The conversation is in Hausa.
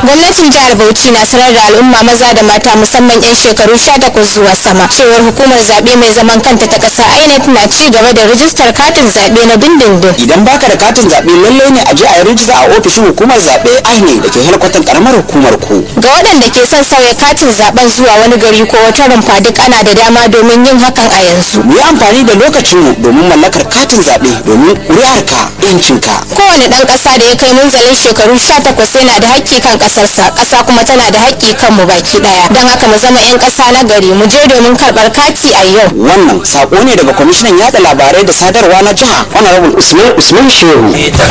gwamnatin jihar bauchi na sanar da al'umma maza da mata musamman 'yan shekaru 18 zuwa sama cewar hukumar zaɓe mai zaman kanta ta ƙasa inec na ci gaba da rijistar katin zaɓe na dindindin idan baka da katin zaɓe lallai ne a je a yi rijista a ofishin hukumar zaɓe INEC da ke helkwatan karamar hukumar ku ga waɗanda ke son sauya katin zaɓen zuwa wani gari ko wata rumfa duk ana da dama domin yin hakan a yanzu mu yi amfani da lokacinmu domin mallakar katin zaɓe domin ƙuri'arka yancinka kowane ɗan ƙasa da ya kai munzalin shekaru 18 yana da haƙƙi kan ƙasarsa ƙasa kuma tana da haƙƙi kan mu baki ɗaya don haka mu zama 'yan ƙasa na gari mu je domin karɓar kati a yau wannan sako ne daga kwamishinan yada labarai da sadarwa na jiha honorable usman usman shehu